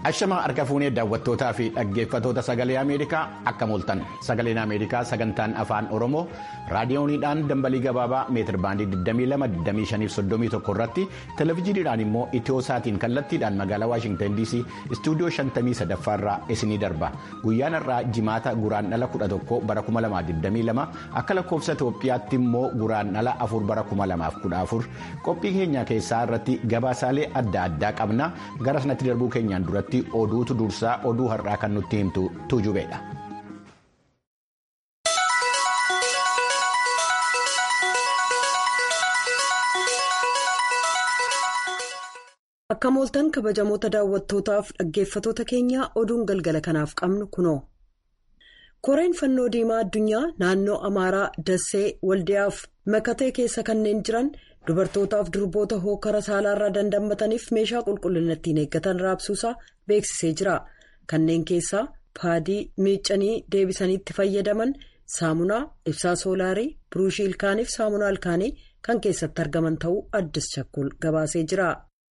Ashamaa harka fuunee daawwattootaa fi dhaggeeffatoota sagalee Ameerikaa akka mooltan sagaleen Ameerikaa sagantaan afaan Oromoo raadiyooniidhaan dambalii gabaabaa meetir baandii 22-25-31 irratti televezyiiniidhaan immoo itiyoosaatiin kallattiidhaan magaalaa Waashingtan DC istuudiyoo 53 irraa isinii darba guyyaan irraa jimaata guraandhala 11 bara 2022 akka lakkoofsa Itoophiyaatti immoo guraandhala 4 bara 2014 qophii keenya keessaa irratti gabaasaalee adda addaa qabna gara sanatti darbuu keenyaan duratti. oduutu dursaa oduu har'aa kan nutti himtu tuujubeedha. akka mooltan kabajamoota daawwattootaaf dhaggeeffatoota keenyaa oduun galgala kanaaf qabnu kunoo. koreen fannoo diimaa addunyaa naannoo amaaraa dassee waldiyaaf makatee keessa kanneen jiran. dubartootaaf durboota hookara saalaarraa dandammataniif meeshaa qulqullina ittiin eeggatan raabsuusaa beeksisee jira kanneen keessaa paadii miiccanii deebisanii itti fayyadaman saamunaa ibsaa soolaarii biruushii ilkaaniif saamunaa ilkaanii kan keessatti argaman ta'uu addis chakkul gabaasee jira.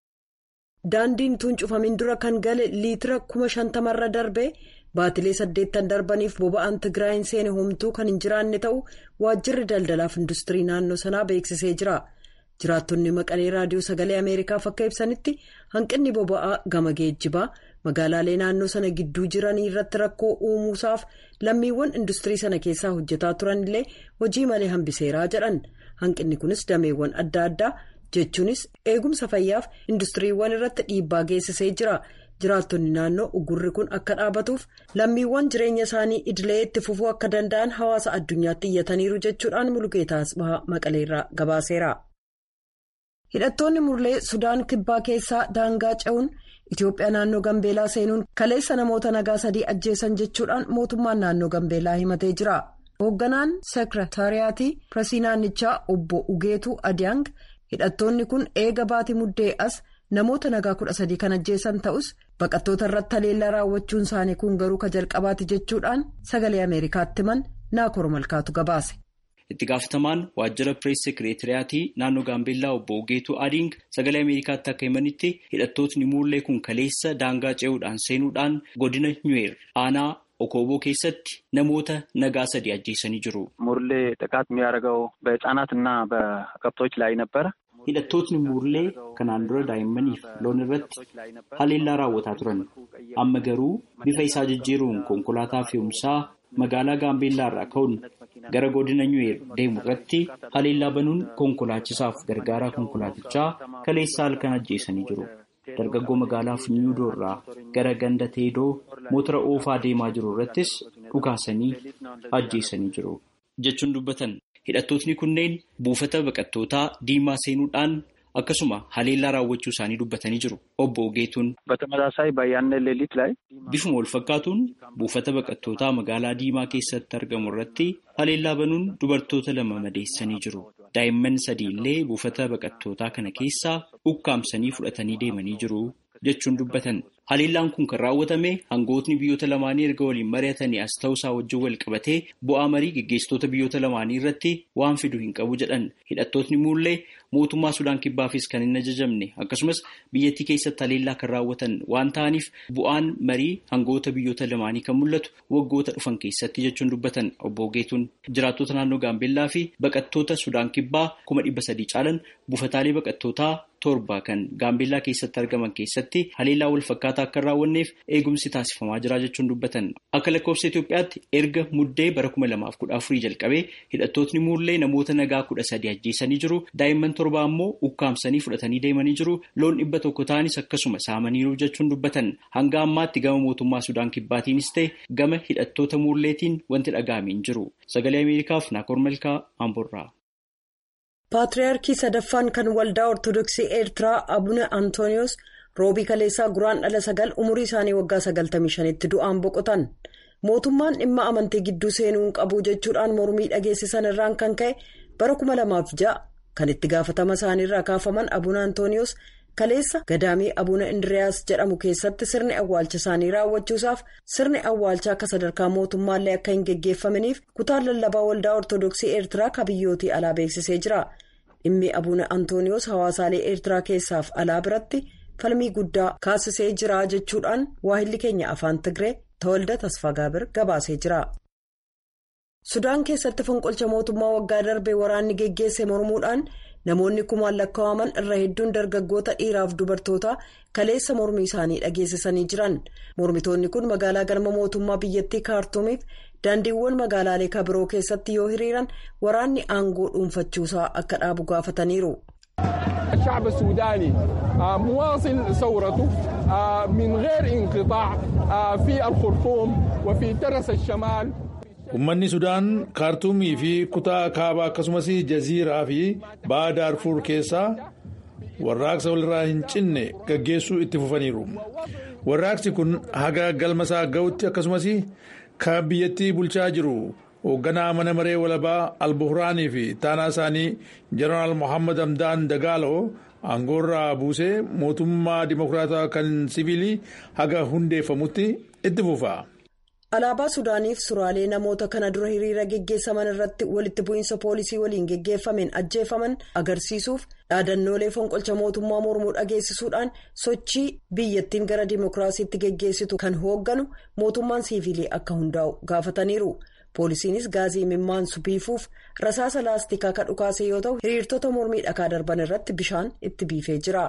daandiin tuun cufamin dura kan gale liitira kuma shantamarra darbee baatilee saddeettan darbaniif boba'aan tigraayin seene homtuu kan hin jiraanne ta'uu waajjirri daldalaaf industirii naannoo sanaa beeksisee jira. jiraattonni maqalee raadiyoo sagalee ameerikaaf akka ibsanitti hanqinni boba'aa gama geejjibaa magaalaalee naannoo sana gidduu jiranii irratti rakkoo uumuusaaf lammiiwwan industirii sana keessaa hojjetaa turanillee hojii malee hambiseeraa jedhan hanqinni kunis dameewwan adda addaa jechuunis eegumsa fayyaaf industiriiwwan irratti dhiibbaa geessisee jira jiraattonni naannoo ugurri kun akka dhaabatuuf lammiiwwan jireenya isaanii idilee itti fufuu akka danda'an hawaasa addunyaatti iyyataniiru jechuudhaan mulugeetaa asbahaa maqaleerraa gabaaseera. hidhattoonni murlee sudaan kibbaa keessaa daangaa ce'uun itiyoophiyaa naannoo gambeelaa seenuun kaleessa namoota nagaa sadii ajjeesan jechuudhaan mootummaan naannoo gambeelaa himatee jira hoogganaan seekirataariyaatii pireesii naannichaa obbo ugeetuu adiyaang hidhattoonni kun eega baatii muddee as namoota nagaa kudha sadii kan ajjeesan ta'us baqattoota irratti haleellaa raawwachuun isaanii kun garuu ka jalqabaati jechuudhaan sagalee ameerikaatti himan naakor malkaatu gabaase. itti gaafatamaan waajjira pirees sekireetiriyaatii naannoo gaambeellaa obbo Ugeetuu Adiing sagalee ameerikaatti akka himanitti hidhattootni muullee kun kaleessa daangaa ce'uudhaan seenuudhaan godina nyuweer aanaa okooboo keessatti namoota nagaa sadii ajjeesanii jiru. ሙርሌ ጥቃት የሚያደርገው በህጻናት እና በከብቶች ላይ ነበረ። hidhattootni muullee kanaan dura daa'immaniif loon irratti haleellaa raawwataa turan amma garuu bifa isaa jijjiiruun konkolaataa fe'umsaa magaalaa gaambeellaa irraa ka'uun gara godina nyuweer deemu irratti haleellaa banuun konkolaachisaaf gargaaraa konkolaatichaa kaleessa halkan ajjeesanii jiru. dargaggoo magaalaa funyuudoo irraa gara ganda teedoo motora oofaa deemaa jiru irrattis dhukaasanii ajjeesanii jiru jechuun dubbatan. hidhattootni kunneen buufata baqattootaa diimaa seenuudhaan akkasuma haleellaa raawwachuu isaanii dubbatanii jiru obbo Ugeetuun. በተመሳሳይ በያነ ሌሊት ላይ bifuma wal fakkaatuun buufata baqattootaa magaalaa diimaa keessatti argamu irratti haleellaa banuun dubartoota lama madeessanii jiru daa'imman sadii illee buufata baqattootaa kana keessaa ukkaamsanii fudhatanii deemanii jiru jechuun dubbatan. Haleellaan kun kan raawwatame hangootni biyyoota lamaanii erga waliin mari'atanii as ta'uusaa wajjin wal qabatee bu'aa marii geggeessitoota biyyoota lamaanii irratti waan fidu hin qabu jedhan hidhattootni muullee mootummaa Sudaan Kibbaafis kan hin ajajamne akkasumas biyyattii keessatti haleellaa kan raawwatan waan ta'aniif bu'aan marii hangoota biyyoota lamaanii kan mul'atu waggoota dhufan keessatti jechuun dubbatan obbo Ugeetuun jiraattota naannoo Gaambeellaa fi baqattoota Sudaan Kibbaa kuma dhibba sadii caalan buufataalee baqattootaa torba kan Gaambeellaa keessatti argaman keessatti haleellaa wal fakkaataa akka hin raawwanneef eegumsi taasifamaa jira jechuun dubbatan akka lakkoofsa Itoophiyaatti erga muddee bara kuma lamaaf kudha afurii jalqabee hidhattootni muullee namoota nagaa kudha sadii ajjeesanii jiru daa'imman torba ammoo ukkaamsanii fudhatanii deemanii jiru loon dhibba tokko ta'anis akkasuma saamaniiru jechuun dubbatan hanga ammaatti gama mootummaa Sudaan Kibbaatiinis ta'e gama hidhattoota muulleetiin wanti dhaga'ame hin jiru sagalee Ameerikaaf Naakoor Malkaa Amborraa. Paatiriyaarkii sadaffaan kan waldaa Ortodoksii Eertiraa Abuna Antooniyoos roobii kaleessaa guraan dhala sagal umurii isaanii waggaa sagaltamii shanitti du'aan boqotan. Mootummaan dhimma amantii gidduu seenuu hin qabu jechuudhaan mormii dhageessisan irraan kan ka'e bara kuma lamaaf ja'a kan itti gaafatama isaaniirraa kaafaman Abuna Antooniyoos kaleessa gadaamii Abuna Indiriyaas jedhamu keessatti sirni awwaalcha isaanii raawwachuusaaf sirni awwaalchaa akka sadarkaa mootummaallee akka hin geggeeffamaniif kutaan lallabaa waldaa Ortodoksii Eertiraa kabiyyootii alaa beeksisee jira. dhimmi abuna antooniyoos hawaasaalee eertiraa keessaaf alaa biratti falmii guddaa kaasisee jira jechuudhaan waahilli keenya afaan tigree tawalda tasfagaabir gabaasee jira. sudaan keessatti fonqolcha mootummaa waggaa darbee waraanni geggeesse mormuudhaan namoonni kumaan lakkaa'aman irra hedduun dargaggoota dhiiraaf dubartoota kaleessa mormii isaanii dhageessisanii jiran mormitoonni kun magaalaa galma mootummaa biyyattii kaartuumiif daandiiwwan magaalaalee kabiroo keessatti yoo hiriiran waraanni aangoo dhuunfachuusaa akka dhaabu gaafataniiru. الشعب السوداني مواصل ثورته من غير انقطاع في الخرطوم وفي ترس الشمال Uummanni Sudaan kaartuumii fi kutaa kaabaa akkasumas jaziiraa fi ba'a daarfuur keessaa warraaqsa walirraa hin cinne gaggeessuu itti fufaniiru. Warraaqsi kun haga galma isaa ga'utti akkasumas kan biyyattii bulchaa jiru hoogganaa mana maree walabaa albuhuraanii fi taanaa isaanii jeneraal Mohaammed Hamdaan Dagaaloo aangoorraa buusee mootummaa dimokiraataa kan siviilii haga hundeeffamutti itti fufa. alaabaa sudaaniif suraalee namoota kana dura hiriira geggeessaman irratti walitti bu'iinsa poolisii waliin geggeeffameen ajjeefaman agarsiisuuf dhaadannoolee fonqolcha mootummaa mormuu dhageessisuudhaan sochii biyyattiin gara dimokiraasiitti geggeessitu kan hoogganu mootummaan siivilii akka hundaa'u gaafataniiru poolisiinis gaazii mimmaansu biifuuf rasaasa laastikaa kan dhukaase yoo ta'u hiriirtota mormii dhakaa darban irratti bishaan itti biifee jira.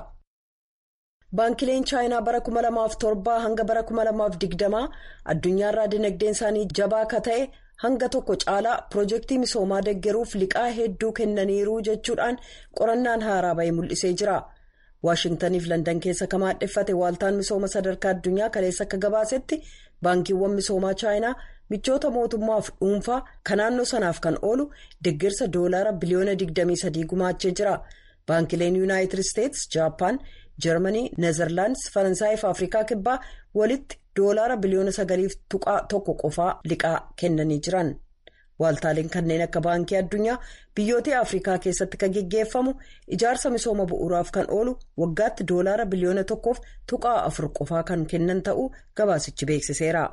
baankileen chaayinaa bara 2007 hanga bara 2020 addunyaarraa dinagdeen isaanii jabaa akka ta'e hanga tokko caalaa piroojeektii misoomaa deggeruuf liqaa hedduu kennaniiru jechuudhaan qorannaan haaraa bahee mul'isee jira waashintaniif landan keessa kan maadheffate waaltaan misooma sadarkaa addunyaa kaleessa akka gabaasetti baankiiwwan misoomaa chaayinaa michoota mootummaaf dhuunfaa kan naannoo sanaaf kan oolu deggersa doolaara biliyoona 23 gumaachee jira baankileen yuunaayitid isteetsi jaappaan. jarmanii neezerlaandis faransaayii fi afrikaa kibbaa walitti doolaara biliyoona sagaliif tuqaa tokko qofaa liqaa kennanii jiran waaltaaleen kanneen akka baankii addunyaa biyyoota afrikaa keessatti kan geggeeffamu ijaarsa misooma bu'uuraaf kan oolu waggaatti doolaara biliyoona tokkoof tuqaa afur qofaa kan kennan ta'uu gabaasichi beeksiseera.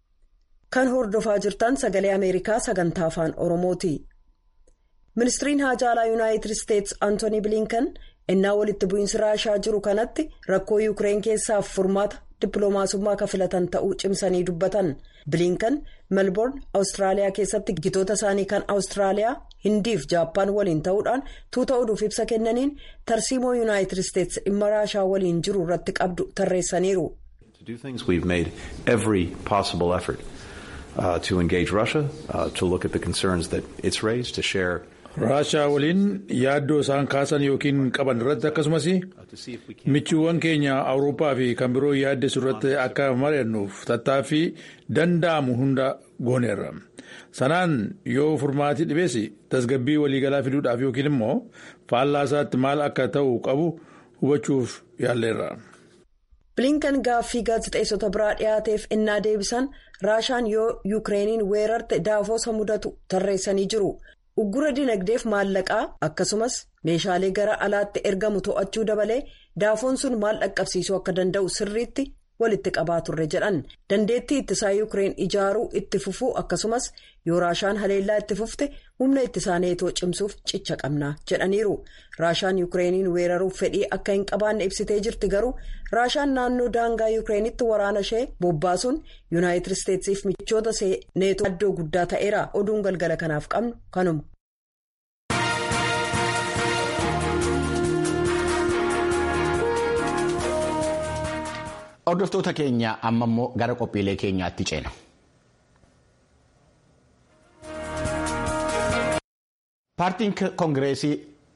kan hordofaa jirtan sagalee ameerikaa sagantaa afaan oromooti ministiriin haajaalaa yuunaayitid isteetsi antoonii bilinkan. innaa walitti bu'iinsi raashaa jiru kanatti rakkoo yuukireen keessaaf furmaata dippiloomaasummaa kan filatan ta'uu cimsanii dubbatan bilinkan melbourne awustiraaliyaa keessatti gitoota isaanii kan awustiraaliyaa hindiif jaappaan waliin ta'uudhaan tuuta oduuf ibsa kennaniin tarsiimoo yuunaayitid isteetsi dhimma raashaa waliin jiru irratti qabdu tarreessaniiru. raashaa waliin yaaddoo isaan kaasan yookiin qaban irratti akkasumas michuuwwan keenya awurooppaa fi kan biroo yaaddessu irratti akka mari'annuuf tattaaffii danda'amu hunda gooneerra sanaan yoo furmaatii dhibees tasgabbii waliigalaa fiduudhaaf yookiin immoo faallaa isaatti maal akka ta'u qabu hubachuuf yaalleerra. bilinkan gaaffii gaazexeessota biraa dhiyaateef innaa deebisan raashaan yoo yuukireeniin weerarte daafoosa mudatu tarreessanii jiru. uggura dinagdeef maallaqaa akkasumas meeshaalee gara alaatti ergamu to'achuu dabalee daafoon sun maal dhaqqabsiisuu akka danda'u sirriitti walitti qabaa turre jedhan dandeettii ittisaa yuukireen ijaaruu itti fufuu akkasumas yoo raashaan haleellaa itti fufte humna ittisaa neetoo cimsuuf cicha qabna jedhaniiru raashaan yuukireeniin weeraruuf fedhii akka hin qabaanne ibsitee jirti garuu raashaan naannoo daangaa yuukireenitti waraana ishee bobbaasuun yuunaayitid isteetsiif michoota neetoo addoo guddaa ta'eera oduun galgala kanaaf qabnu kanuma. Hordoftoota keenya amma immoo gara qophiilee keenyaatti ceena. Paartiin Koongireesii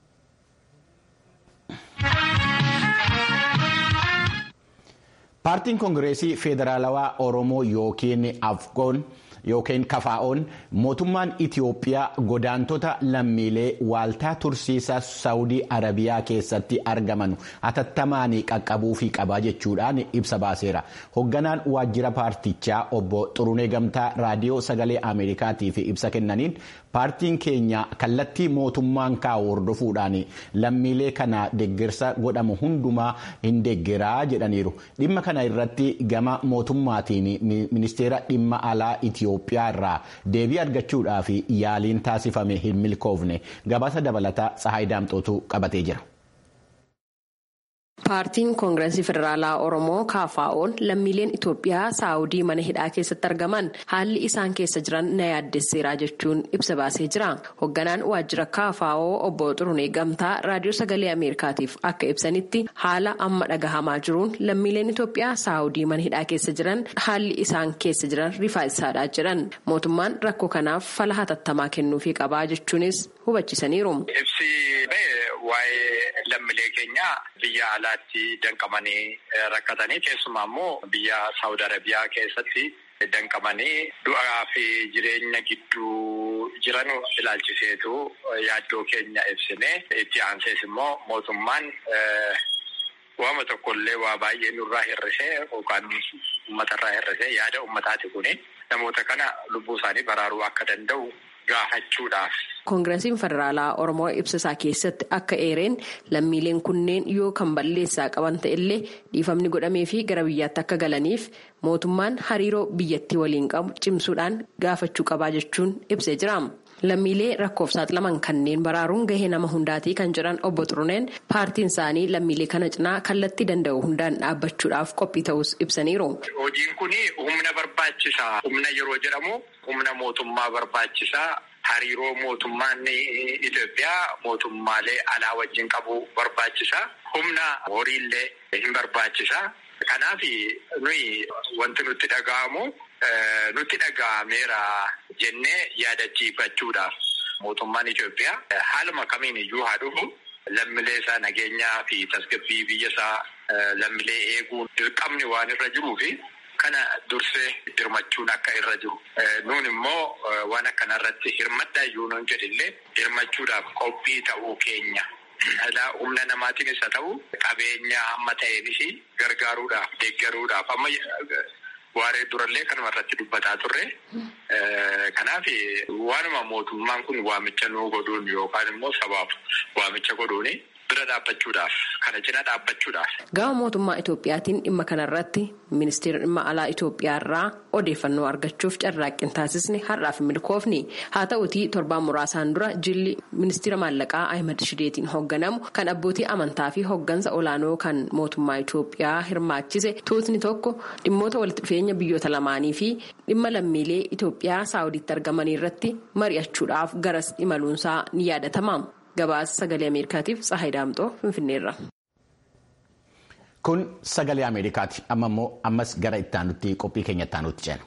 Paartiin Koongireesii Federaalawaa Oromoo yookiin Afgoon yookiin Kafaa'oon mootummaan Itiyoophiyaa godaantota lammiilee waaltaa tursiisaa Saawudii Arabiyaa keessatti argaman hatattamaan qaqqabuu fi qabaa jechuudhaan ibsa baaseera. Hoogganaan waajjira paartichaa obbo Xurunee Gamtaa raadiyoo sagalee Ameerikaatiif ibsa kennaniin paartiin keenya kallattii mootummaan kaa'u hordofuudhaan lammiilee kana deeggarsa godhamu hundumaa hin deeggeraa jedhaniiru. Dhimma kana irratti gama mootummaatiin ministeera dhimma alaa Itiyoophiyaa irraa deebii argachuudhaaf yaaliin taasifame hin milkoofne gabaasa dabalataa Tsahaay Daamxootu qabatee jira. Paartiin Koongireesii Federaalaa Oromoo KFO'n lammiileen Itoophiyaa Saawudii mana hidhaa keessatti argaman haalli isaan keessa jiran na yaaddesseera jechuun ibsa baasee jira. Hoogganaan waajjira KFO obbo Xurunee Gamtaa raadiyoo sagalee Ameerikaatiif akka ibsanitti haala amma dhagahamaa jiruun lammiileen Itoophiyaa Saawudii mana hidhaa keessa jiran haalli isaan keessa jiran rifaasaadha jedhan. Mootummaan rakkoo kanaaf fala hatattamaa kennuufii qabaa jechuunis hubachiisaniiru. Waa'ee lammiilee keenya biyya alaatti danqamanii rakkatanii keessumaa immoo biyya Saawud Arabiyaa keessatti danqamanii du'aa fi jireenya gidduu jiran ilaalchiseetu yaaddoo keenya ibsine itti aansees immoo mootummaan waama tokkollee waa baay'ee nurraa hir'isee yookaan uummatarraa hir'isee yaada uummataati kuni namoota kana lubbuu isaanii baraaruu akka danda'u gaafachuudhaaf. Koongireesiin Federaalaa Oromoo ibsasaa keessatti akka eereen lammiileen kunneen yoo kan balleessaa qaban ta'ellee dhiifamni godhamee fi gara biyyaatti akka galaniif mootummaan hariiroo biyyattii waliin qabu cimsuudhaan gaafachuu qabaa jechuun ibsee jira. Lammiilee rakkoof saaxilaman kanneen baraaruun gahee nama hundaatii kan jedhan obbo Xuruneen paartiin isaanii lammiilee kana cinaa kallattii danda'u hundaan dhaabbachuudhaaf qophii ta'us ibsaniiru. Hojiin kun humna barbaachisaa. Humna yeroo jedhamu humna mootummaa barbaachisaa. Hariiroo mootummaan Itoophiyaa mootummaalee alaa wajjin qabu barbaachisaa. Humna horiillee hin barbaachisaa. Kanaaf nuyi wanti nutti dhaga'amu nutti dhaga'ameera jennee yaadachiifachuudhaaf mootummaan Itoophiyaa haaluma kamiin iyyuu haa dhufu lammiilee isaa nageenyaa fi tasgabbii biyya isaa lammiilee eeguun dirqamni waan irra jiruu fi kana dursee dirmachuun akka irra jiru. Nuun immoo waan akkanarratti hirmadhaa iyyuu nuun jedhillee hirmachuudhaaf qophii ta'uu keenya. Humna namaatiinis haa ta'u qabeenya amma ta'eenis gargaaruudhaaf deeggaruudhaaf amma waaree durallee kanuma irratti dubbataa turre. Kanaaf waanuma mootummaan kun waamicha nuu godhuun yookaan immoo sabaaf waamicha godhuuni bira dhaabbachuudhaaf kana cina dhaabbachuudhaaf. Gama mootummaa Itoophiyaatiin dhimma kanarratti ministeera dhimma alaa Itoophiyaa irraa odeeffannoo argachuuf carraaqqii taasisne har'aaf milkoofni haa ta'utii torbaan muraasaan dura jilli ministeera maallaqaa Ahimad Shideetiin hoogganamu kan abbootii amantaa fi hooggansa olaanoo kan mootummaa Itoophiyaa hirmaachise tuutni tokko dhimmoota walitti dhufeenya biyyoota lamaanii fi dhimma lammiilee Itoophiyaa saawudiitti argamanii irratti mari'achuudhaaf garas imaluunsaa ni yaadatama. Gabaasa sagalee Ameerikaatiif Tsahayi Daamxoo Finfinneerra. Kun sagalee Ameerikaati. Amma immoo ammas gara ittaanutti qophii keenya ittaanutti ceena.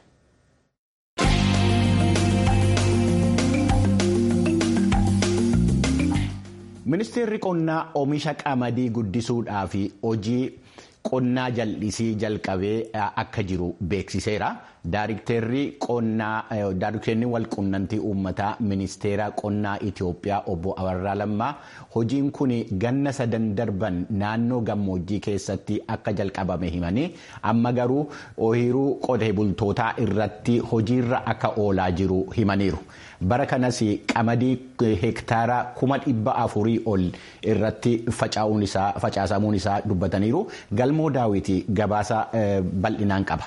Ministeerri qonnaa oomisha qamadii guddisuudhaa fi hojii qonnaa jal'isii jalqabee akka jiru beeksiseera. Daayirikteerri wal quunnamtii uummataa ministeera qonnaa Itoophiyaa obbo Abarraa Lammaa hojiin kun ganna sadan darban naannoo gammoojjii keessatti akka jalqabame himanii amma garuu ooyiruu qotee bultootaa irratti hojiirra akka oolaa jiru himaniiru. Bara kanas qamadii hektaara kuma dhibba afurii ol irratti facaasamuun isaa dubbataniiru. Galmoo daawwitii gabaasa bal'inaan qaba.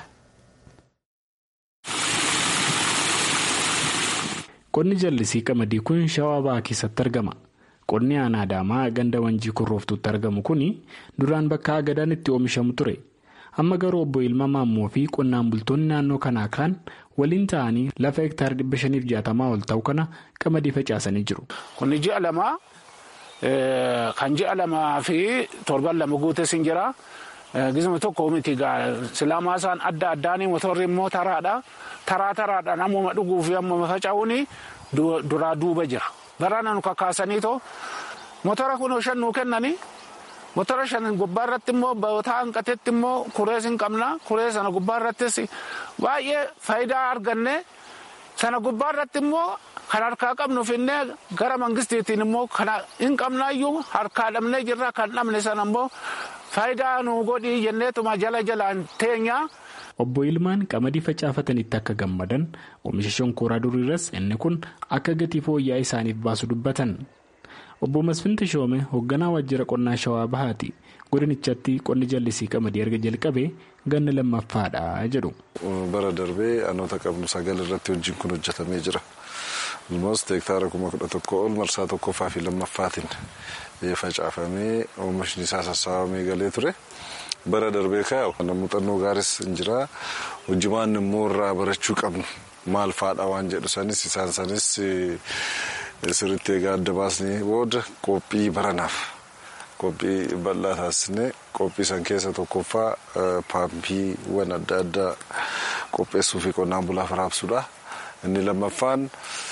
Qonni jallisii qamadii kun shawaa bahaa keessatti argama. Qonni aanaa Adaamaa ganda wanjii kurrooftuutti argamu kun duraan bakka agadaan itti oomishamu ture. Amma garuu obbo Ilma Maammoo fi qonnaan bultoonni naannoo kanaa kaan waliin ta'anii lafa hektaara dhibba shaniif jaatamaa ol ta'u kana qamadii facaasanii jiru. Qonni ji'a lamaa kan ji'a lamaa fi torban lama guutes hin jira. Gizma tokko miti silaamaa isaan adda addaanii motorri immoo taraadha. Taraa taraadhaan ammuma dhuguu fi ammuma faca'uuni duraa duuba jira. Garaana nu kakaasanii too motora kun shan nuu kennanii motora shan gubbaa irratti immoo ba'ootaa hanqatetti immoo kurees hin qabna. Kuree sana gubbaa irrattis baay'ee faayidaa arganne sana gubbaa irratti immoo kan harkaa qabnu finnee gara mangistiitiin immoo kana hin qabnaayyuu harkaa dhabnee jirra kan dhabne sana immoo faayidaa nu godhii jenneetuma jala jalaan teenya. Obbo Ilmaan qamadii facaafatanitti akka gammadan oomisha shonkooraa duriirras inni kun akka gatii fooyya'aa isaaniif baasu dubbatan. Obbo Masfin Tashoome hoogganaa waajjira qonnaa Shawaa Bahaati. Godinichatti qonni jallisii qamadii erga jalqabee ganna lammaffaadha jedhu. Bara darbee anoota qabnu sagal irratti hojiin kun hojjetamee jira. Almost hektaara kuma kudha tokko ol marsaa tokkoffaa fi lammaffaatiin facaafamee oomishni isaa sassaabamee galee ture. Bara darbee kaa'u muuxannoo gaaris hin jira. Hojimaan immoo irraa barachuu qabnu maal faadha waan jedhu sanis isaan sanis sirriitti egaa adda baasnee booda qophii baranaaf qophii bal'aa taasisnee qophii san keessa tokkoffaa paampiiwwan adda addaa qopheessuu fi qonnaan bulaaf raabsuudha. Inni lammaffaan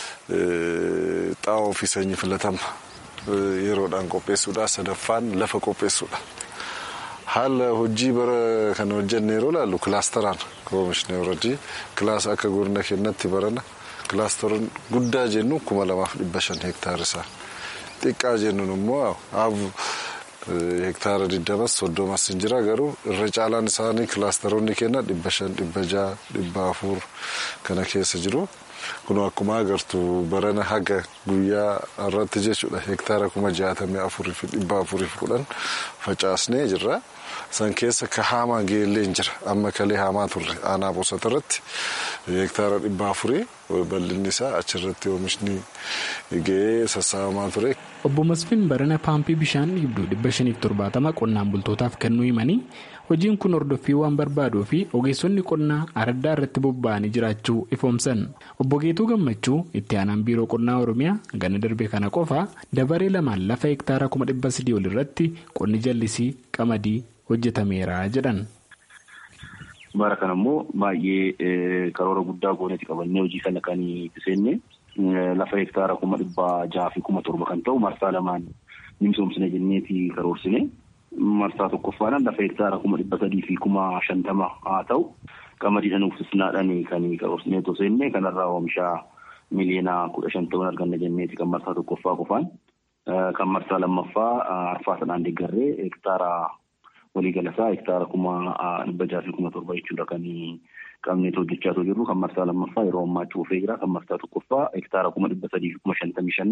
xaa'oo fi sanyii filatama yeroodhaan qopheessuudha. Sadaffaan lafa qopheessuudha. Haala hojii bara kana hojjenne yeroo ilaallu kilaasteraan oomishne horadii kilaasa akka godina keenyatti barana kilaasteroon guddaa jennu kuma lamaaf dhibba shan hektaara isaa xiqqaa jennuun immoo hektaara digdamas soddomas hin jira garuu irra caalaan isaanii kilaasteroonni keenya dhibba shan dhibba jaha dhibba afur kana keessa jiru. Kun akkuma agartu barana haga guyyaa irratti jechuudha hektaara kuma jaatamii afurii fi dhibba afurii fi kudhan facaasnee jirra. San keessa ka haamaa geellee hin jira. Amma kalee haamaa turre aanaa bosota irratti hektaara dhibba afurii bal'inni isaa achirratti oomishni ga'ee sassaabamaa ture. Obbo Masfiin barana paampii bishaan dhibduu dhibba shaniif torbaatama qonnaan bultootaaf kennuu himanii hojiin kun hordoffii waan barbaaduu fi ogeessonni qonnaa araddaa irratti bobba'anii jiraachuu ifoomsan. Obbo Geetuu Gammachuu itti aanaan biiroo qonnaa Oromiyaa ganna darbe kana qofa dabaree lamaan lafa hektaara kuma dhibba sadii ol irratti qonni jallisii qamadii hojjetameera jedhan. Bara kana immoo baay'ee karoora guddaa gooneeti qabannee hojii kana kan itti seenne lafa hektaara kuma dhibba jaha fi kuma torba kan ta'u marsaa lamaan ni misoomsine jenneeti karoorsine. Marsaa tokkoffaadhaan lafa hektaara kuma dhibba sadii fi kuma shantama haa ta'u qamadii sana uffisnaadhaan kan karoorsinee osoo seenne kanarraa oomisha miliyoona kudha shan ta'uun arganna jenneeti kan marsaa tokkoffaa qofaan. Kan marsaa lammaffaa arfaa sanaan deeggarree hektaara waliigalasaa hektaara kuma dhibba jaha fi kuma torba jechuudha kan qabneet hojjechaa jirru kan marsaa lammaffaa yeroo ammaa cuufee jira kan marsaa tokkoffaa hektaara kuma dhibba sadii fi kuma shantamii shan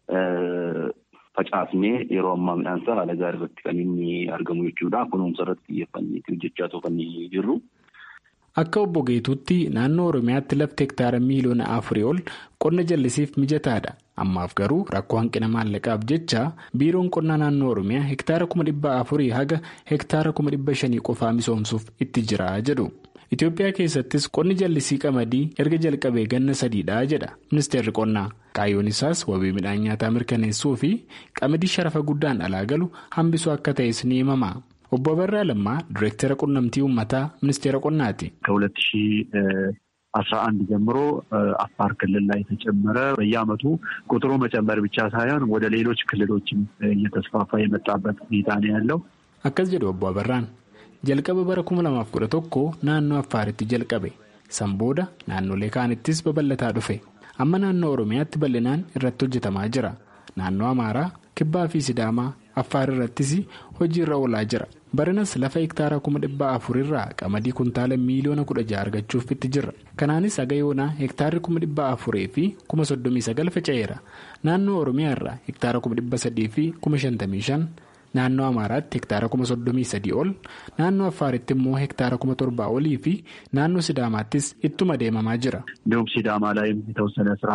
facaasnee yeroo ammaa midhaansaa haala gaarii irratti kan inni argamu jechuudha. Kunuunsa irratti xiyyeeffannee hojjechaa kan jirru. Akka obbo Geetuutti naannoo Oromiyaatti lafti hektaara miiliyoona afurii ol qonna jallisiif mijataadha. Ammaaf garuu rakkoo hanqina maallaqaaf jecha biiroon qonnaa naannoo Oromiyaa hektaara kuma dhibba afurii haga hektaara kuma dhibba shanii qofaa misoomsuuf itti jira jedhu. Itoophiyaa keessattis qonni jallisii qamadii erga jalqabee ganna sadiidha jedha ministeerri qonnaa. Kaayyoon isaas wabii midhaan nyaataa mirkaneessuu fi qamadii sharafa guddaan alaa galu hambisuu akka ta'es ni himama. Obbo Abarraa Lammaa Direektara Qunnamtii Uummataa Ministeera Qonnaati. ከሁለት ሺህ አስራ አንድ ጀምሮ አፋር ክልል ላይ የተጨመረ በየዓመቱ ቁጥሩ መጨመር ብቻ ሳይሆን ወደ ሌሎች ክልሎችም እየተስፋፋ የመጣበት ሁኔታ ነው ያለው። Akkas jedhu Obbo Abarraan. Jalqaba bara kuma lamaaf kudha tokko naannoo Affaaritti jalqabe. San booda naannolee kaanittis babal'ataa dhufe. Amma naannoo Oromiyaatti bal'inaan irratti hojjetamaa jira. Naannoo Amaaraa, Kibbaa fi Sidaamaa, Affaar irrattis hojii irra oolaa jira. Baranas lafa hektaara kuma dhibba afurirraa qamadii kuntaala miiliyoona kudha jaha argachuuf itti jirra. Kanaanis haga yoonaa hektaarri kuma dhibba afurii fi kuma soddomii sagal faca'eera. Naannoo Oromiyaa irraa hektaara kuma dhibba sadii fi kuma shantamii shan. Naannoo Amaaraatti hektaara kuma soddomii sadii ol naannoo Affaaritti immoo hektaara kuma torbaa olii fi naannoo Sidaamaattis ittuma deemamaa jira. እንዲሁም ሲዳማ ላይም የተወሰነ ስራ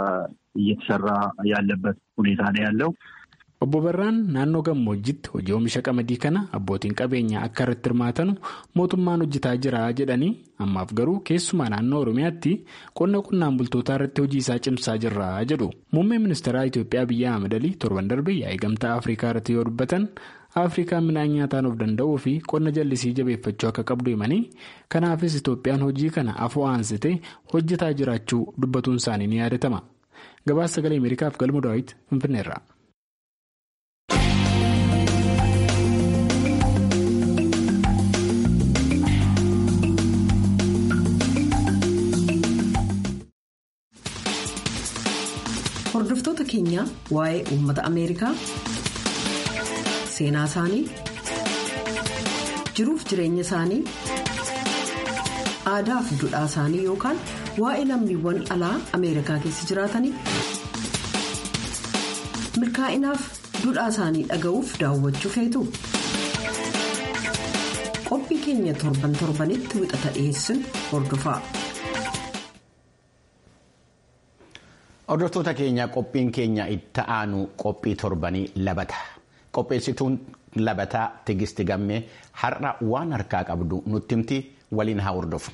እየተሰራ ያለበት ሁኔታ ነው ያለው። Obbo Barraan naannoo gammoojjitti hojii oomisha qamadii kana abbootiin qabeenyaa akka irratti hirmaatanu mootummaan hojjetaa jira jedhanii ammaaf garuu keessumaa naannoo Oromiyaatti qonna qonnaan bultootaa irratti hojii isaa cimsaa jirra jedhu. Muummeen ministeeraa Itoophiyaa Abiyyi Ahmed Alii torban darbe yaa'ii gamtaa Afrikaa irratti yoo dubbatan Afrikaan midhaan nyaataan of danda'uu fi qonna jallisii jabeeffachuu akka qabdu himanii kanaafis Itoophiyaan hojii kana afoo aansitee hojjetaa jiraachuu dubbatuun isaanii ni yaadatama. Gabaasa sagalee Ameerikaaf galma daawwiti Finfinneerra. Hordoftoota keenya waa'ee uummata Ameerikaa seenaa isaanii jiruuf jireenya isaanii aadaa fi duudhaa isaanii yookaan waa'ee lammiiwwan alaa Ameerikaa keessa jiraatanii milkaa'inaaf duudhaa isaanii dhaga'uuf daawwachuu feetu. Qophii keenya torban torbanitti wixata dhiyeessinu hordofaa. Hordoftoota keenya qophiin keenya itti aanu qophii torbanii labata. qopheessituun labataa tigisti gammee har'a waan harkaa qabdu nutti himti waliin haa hordofu.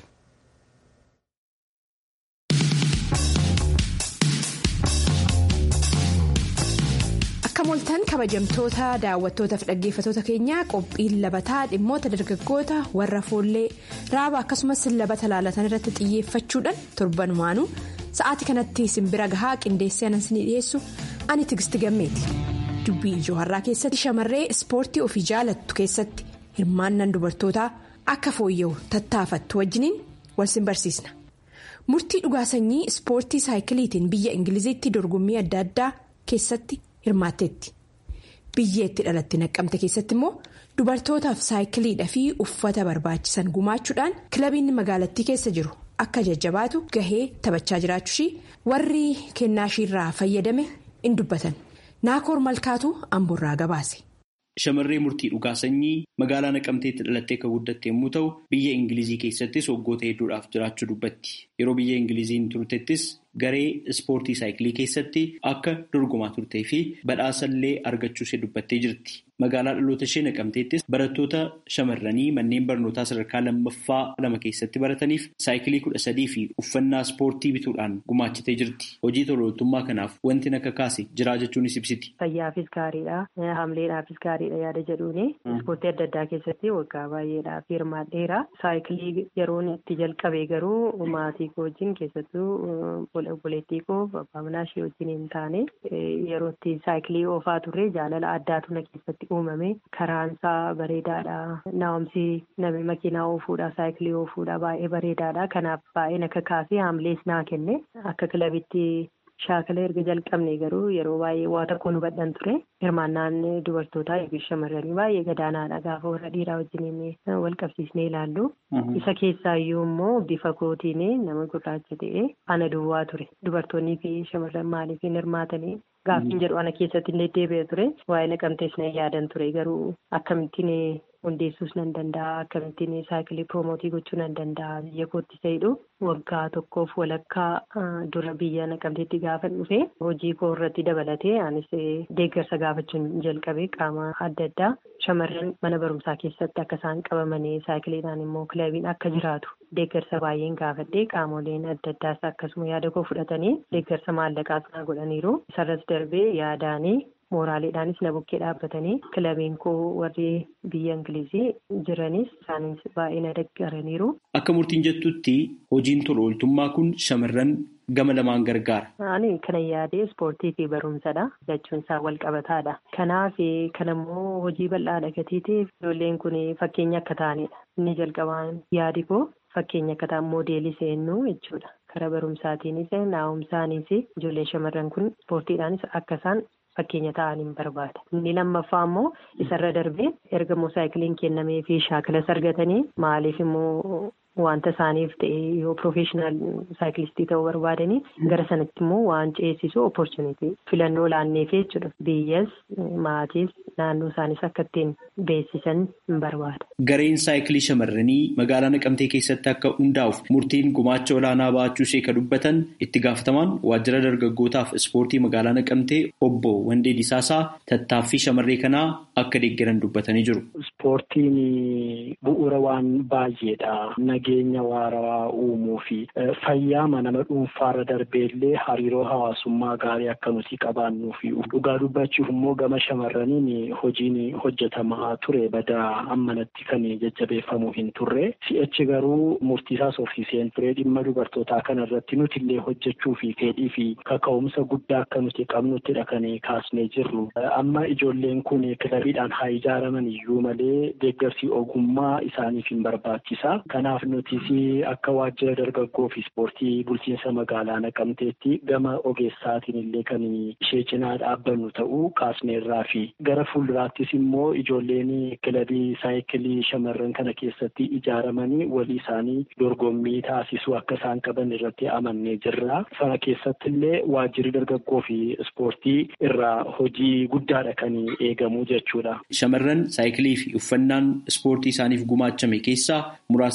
Akka moltan kabajamtoota daawwattootaaf dhaggeeffatoota keenyaa qophiin labataa dhimmoota dargaggoota warra foollee raaba akkasumas labata laalatan irratti xiyyeeffachuudhaan torbanumaanuu sa'aatii kanatti simbira gahaa qindeessee anan ni dhiyeessu ani tigisti gammeeti. dubbii ijoo har'aa keessatti shamarree ispoortii ofii jaalattu keessatti hirmaannaan dubartootaa akka fooyya'u tattaafattu wajjiniin wal simbarsiisna murtii dhugaa sanyii ispoortii saayikiliitiin biyya ingiliziitti dorgommii adda addaa keessatti hirmaatteetti biyyeetti dhalatti naqqamte keessatti immoo dubartootaaf saayikiliidhaa fi uffata barbaachisan gumaachuudhaan kilabiin magaalattii keessa jiru akka jajjabaatu gahee taphachaa jiraachuushii warri kennaashiirraa fayyadame in dubbatan. Naakoor Malkaatu Amboorraa gabaase. Shamarree murtii dhugaa sanyii magaalaa naqamteetti dhalattee kan guddatte yommuu ta'u biyya Ingilizii keessattis waggoota hedduudhaaf jiraachuu dubbatti. Yeroo biyya Ingiliziin turtettis garee ispoortii saayikilii keessatti akka dorgomaa turtee fi badhaasallee argachuus dubbattee jirti. Magaalaa dhaloota ishee naqamteettis barattoota shamarranii manneen barnootaa sadarkaa lammaffaa lama keessatti barataniif saayikilii kudha sadii fi uffannaa ispoortii bituudhaan gumaachitee jirti. Hojii tolooltummaa kanaaf wanti akka kaase jiraa jechuunis ibsiti. Fayyaafis gaariidha. Hamleedhaafis gaariidha yaada jedhuuni. Ispoortii adda addaa keessatti waggaa baay'eedhaaf hirmaadheera. Saayikilii yeroon itti jalqabe garuu maatii koo wajjin keessattuu obboleettii koo abbaa manaa ishee wajjin hin taane yeroo itti saayikilii oofaa turre jaalala addaatu na keessatti uumame karaansaa bareedaadha naa'umsi namni makiinaa oofuudha saayikilii oofuudha baay'ee bareedaadha kanaaf baay'ee akka kaasee haamlees naa kenne akka kilabitti shaakala erga jalqabne garuu yeroo baay'ee waa tokko nu badhan ture hirmaannaan dubartootaa yookiin shamarranii baay'ee gadaanaadha gaafa warra dhiiraa wajjin wal qabsiisnee ilaallu isa keessaayyuu immoo bifa kootiin nama gurraacha ta'e ana duwwaa ture dubartoonnii fi shamarran maaliif hin hirmaatanii gaaffiin jedhu ana keessatti illee deebi'e ture waa'ee naqamtees na yaadan ture garuu akkamittiin hundeessuus nan danda'a akkamittiin saayikilii proomootii gochuu nan danda'a biyya kootti ta'edhu waggaa tokkoof walakkaa dura biyya naqamteetti gaafa dhufe hojii koo irratti dabalatee anis deeggarsa gaafachuun jalqabe qaama adda addaa shamarran mana barumsaa keessatti akka isaan qabamanii saayikiliidhaan immoo kilabiin akka jiraatu deeggarsa baay'een gaafadhee qaamoleen adda addaas akkasuma yaada koo fudhatanii deeggarsa maallaqaas na godhaniiru isarras darbee yaadaanii. mooraaliidhaanis na bukkee dhaabbatanii kilabiin koo warri biyya ingilizii jiranis isaanis baay'ee na deeggaraniiru. Akka murtiin jettutti hojiin tola ooltummaa kun shamarran gama lamaan gargaara. Ani kana yaadee ispoortii fi barumsadha. Lachuun isaa wal qabataadha. Kanaaf kanammoo hojii bal'aadha gatiitiif ijoolleen kun fakkeenya akka ta'anidha. Inni jalqabaan yaadi koo fakkeenya akka ta'an moodeelii seennu jechuudha. Karaa barumsaatiinis naa'umsaanis ijoolleen shamarran kun ispoortiidhaanis akka isaan fakkeenya ta'an hin barbaada. Inni lammaffaa immoo isarra darbee erga immoo saayikiliin kennamee fi shaakalas argatanii maaliif immoo wanta isaaniif ta'e yoo piroofeeshinaal saayikilistii ta'uu barbaadanii gara sanatti immoo waan ceesisu opportunity filannoo laanneefii jechuudha. Biyyas maatiis naannoo isaanis akka ittiin beeksisan hin barbaada. Gareen saayikilii shamarranii magaalaa Naqamtee keessatti akka hundaa'uuf murtiin gumaacha olaanaa baachuu ishee kan dubbatan itti gaafatamaan waajjira dargaggootaaf ispoortii magaalaa Naqamtee obbo Wandee Disaasaa tattaaffii shamarree kanaa akka deeggaran dubbatanii jiru. Ispoortiin bu'uura waan baay'eedha. Nageenya waarawaa uumuu fi fayyaama nama dhuunfaarra darbeellee hariiroo hawaasummaa gaarii akka nuti qabaannuu fi dhugaa dubbachuuf immoo gama shamarraniin hojiin hojjetamaa ture badaa ammanatti kan jajjabeeffamuu hin turre si'achi garuu murtiisaas ofiiseen ture dhimma dubartootaa kana irratti nuti illee hojjechuu fi fedhii fi kaka'umsa guddaa akka nuti qabnuttidha kan kaasnee jirru amma ijoolleen kun kilabiidhaan haa ijaaraman iyyuu malee deeggarsi ogummaa isaaniif hin barbaachisa kanaaf nutis akka waajjira dargaggoo fi ispoortii bulchiinsa magaalaa naqamteetti gama ogeessaatiin illee kan ishee cinaa dhaabbannu ta'uu kaasneerraa fi gara fuulduraattis immoo ijoolleen kilabii saayikilii shamarran kana keessatti ijaaramanii walii isaanii dorgommii taasisuu akka isaan qaban irratti amannee jirra. Sana keessatti illee waajjirri dargaggoo fi ispoortii irraa hojii guddaadha kan eegamu jechuudha. Shamarran saayikilii fi uffannaan ispoortii isaaniif gumaachame keessaa muraasnis akkas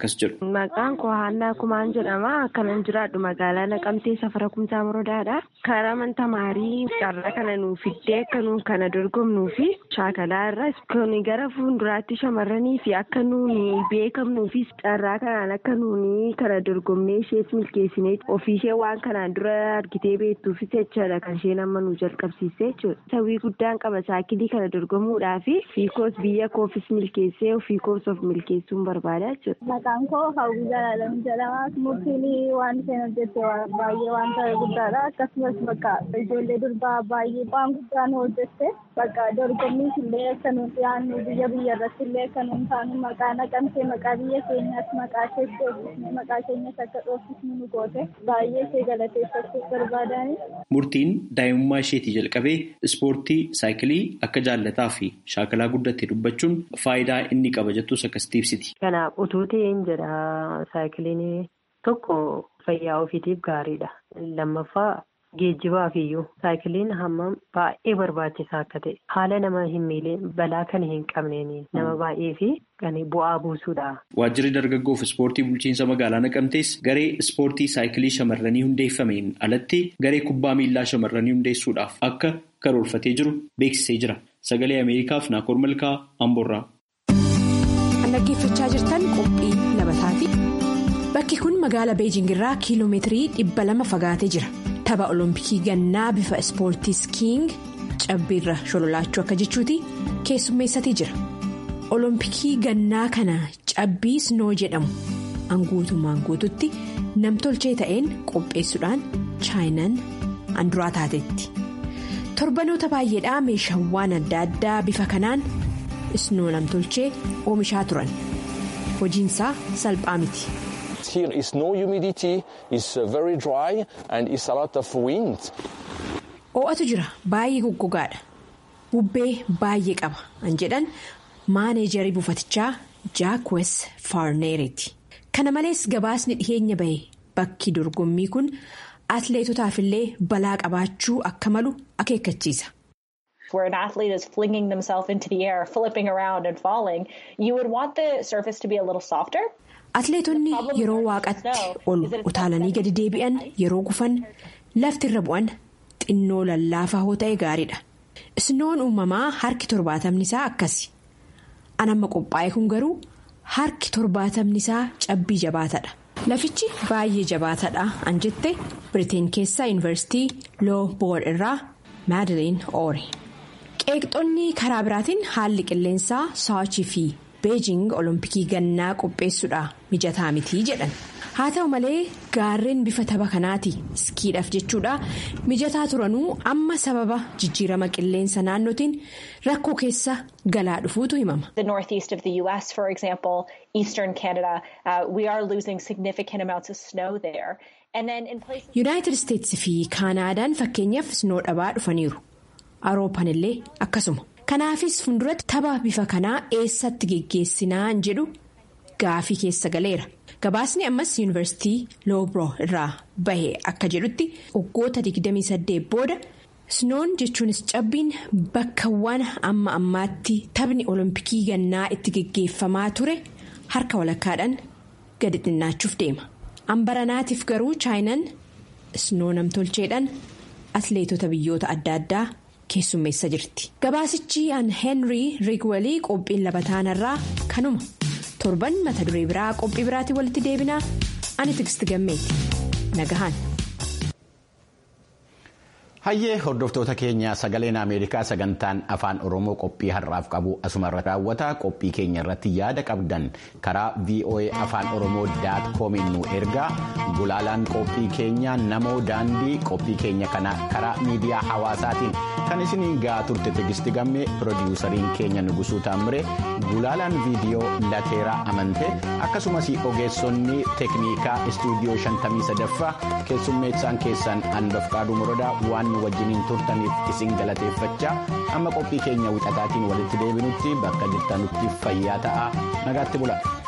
akkas jedhu. Maqaan koo Haannaa Kumaan jedhama. Akkanan jiraadhu magaalaa Naqamtee safara kumsaa morodaadha. Karaa manta maarii carraa kana nuu fiddee akka nuu kana dorgomnuu fi shaakalaa irra kun gara fuulduraatti shamarranii fi akka nuuni beekamnuu fi carraa kanaan akka nuuni kana dorgomnee ishees milkeessinee ofiishee waan kanaan dura argitee beektuufis jechaadha kan isheen amma nu jalqabsiisee jechuudha. Sawwii guddaan qaba saakilii kana dorgomuudhaa fi fiikoos biyya koofis milkeessee ofii koos of milkeessuun barbaada jechuudha. Maqaan koo Hawwii Jalaalamu jedhama. Murtiin waan isheen hojjette baay'ee waan ta'e guddaadha. Akkasumas bakka ijoollee durbaa baay'ee waan guddaan hojjette bakka dorgommiis illee akka nuun dhiyaannu biyya biyya irratti illee akka nuun taanu maqaa naqamtee maqaa biyya keenyaas maqaa ishees dhoofisne maqaa keenyas akka dhoofisnu nu goote baay'ee ishee galateeffachuu barbaadani. Murtiin daa'imummaa isheetii jalqabee ispoortii saayikilii akka jaallataa fi shaakalaa guddatte dubbachuun faayidaa inni qaba jettus akkasitti ibsiti. Kanaaf utuu ta'een jedha saayikiliin tokko fayyaa ofiitiif gaariidha. Lammaffaa geejjibaaf iyyuu saayikiliin hammam baay'ee barbaachisaa akka ta'e haala nama hin miilee balaa kan hin qabneen nama baay'ee fi kan bu'aa buusuudha. Waajjirri dargaggoof ispoortii bulchiinsa magaalaa Naqamtees garee ispoortii saayikilii shamarranii hundeeffameen alatti garee kubbaa miillaa shamarranii hundeessuudhaaf akka karoorfatee jiru beeksisee jira. Sagalee Ameerikaaf Naakoor Malkaa Amboorraa. Dhaggeeffachaa jirtan qophii labataati. Bakki kun magaala Beejing irraa kiiloomeetirii dhibba lama fagaatee jira. Tapha Olompikii gannaa bifa ispoortii skiing cabbiirra shololaachuu akka jechuuti keessummeessatee jira. Olompikii gannaa kana cabbii snoo jedhamu hanguutummaan guututti namtolchee ta'een qopheessuudhaan chaayinaan anduraa taatetti. Torbanoota baay'eedhaa meeshaawwan adda addaa bifa kanaan snoo namtolchee oomishaa turan. Hojiinsaa salphaa miti. Here is no humidity, it's very dry and it's a lot of wind. Oo'atu jira baay'ee goggogaadha. Bubbee baay'ee qaba an jedhan maaneejarii buufatichaa jaakwes faarneeriiti. Kana malees gabaasni dhiheenya bahe bakki dorgommii kun atleetotaaf illee balaa qabaachuu akka malu akeekkachiisa. where an athlete is flinging themselves into the air, flipping around and falling, you would want the surface to be a little softer. Atleetonni yeroo waaqatti ol utaalanii gadi deebi'an yeroo gufan lafti irra bu'an xinnoo lallaafaa hoo ta'e gaariidha. Isnoon uumamaa harki torbaatamni isaa akkasi. Anamma qophaa'e kun garuu harki torbaatamni isaa cabbii jabaatadha. Lafichi baay'ee jabaatadha an jette Biriteen keessaa yuunivarsiitii loo boor irraa maadiliin oore. Qeeqxonni karaa biraatiin haalli qilleensaa saachii fi beejing olompikii gannaa qopheessuudha mijataa mitii jedhan. Haa ta'u malee gaarreen bifa tapha kanaati iskiidhaaf jechuudha mijataa turanuu amma sababa jijjiirama qilleensa naannootiin rakkoo keessa galaa dhufuutu himama. The northeast of the US, for example, eastern Canada, uh, we are losing significant amounts of snow there. Yuunaayitid Isteetsi fi Kaanaadaan fakkeenyaaf snoo dhabaa dhufaniiru. Awurooppaan illee akkasuma. Kanaafis fuulduratti tapha bifa kanaa eessatti geggeessinaan jedhu gaafii keessa galeera. Gabaasni ammas yuunivarsiitii Loobro irraa bahe akka jedhutti waggoota 28 booda snoon jechuunis cabbiin bakkawwan amma ammaatti taphni olompikii gannaa itti geggeeffamaa ture harka walakkaadhaan gadi xinnaachuuf deema. Ambaranaatiif garuu chaayinaan snoo namtolcheedhaan atleetota biyyoota adda addaa keessummeessa jirti. Gabaasichi an Henry Rigwelii qophiin labataanarraa kanuma. torban mata duree biraa qophii biraatiin walitti deebinaa ani tigisti gammeeti nagahaan. Hayyee hordoftoota keenya sagaleen Ameerikaa sagantaan afaan Oromoo qophii har'aaf qabu asumarra raawwata qophii keenya irratti yaada qabdan karaa VOA afaan Oromoo daat koomiin nu ergaa gulaalaan qophii keenya namoo daandii qophii keenya kana karaa miidiyaa hawaasaatiin kan isiniin gahaa turte tigisti gammee piroodiwusariin keenya nugusuu taammire gulaalaan viidiyoo lateeraa amante akkasumas ogeessonni teeknikaa istuudiyoo 53ffaa keessummeessaan keessan anbafqaaduu morodaa waan nu wajjiniin turtaniif isin galateeffachaa amma qophii keenya wixataatiin walitti deebinutti bakka jirtanutti fayyaa ta'aa nagaatti bula.